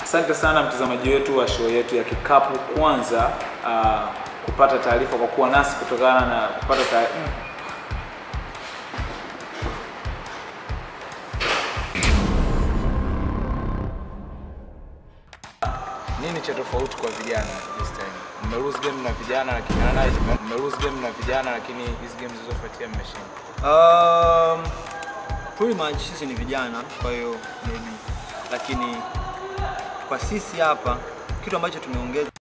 Asante sana mtazamaji wetu wa show yetu ya Kikapu Kwanza uh, kupata taarifa kwa kuwa nasi kutokana na kupata taarifa Nini cha tofauti kwa vijana this time? Mme lose game na vijana lakini analyze mme lose game na vijana lakini hizi games zilizofuatia mmeshinda. Um, pretty much sisi ni vijana, kwa hiyo maybe, lakini kwa sisi hapa kitu ambacho tumeongeza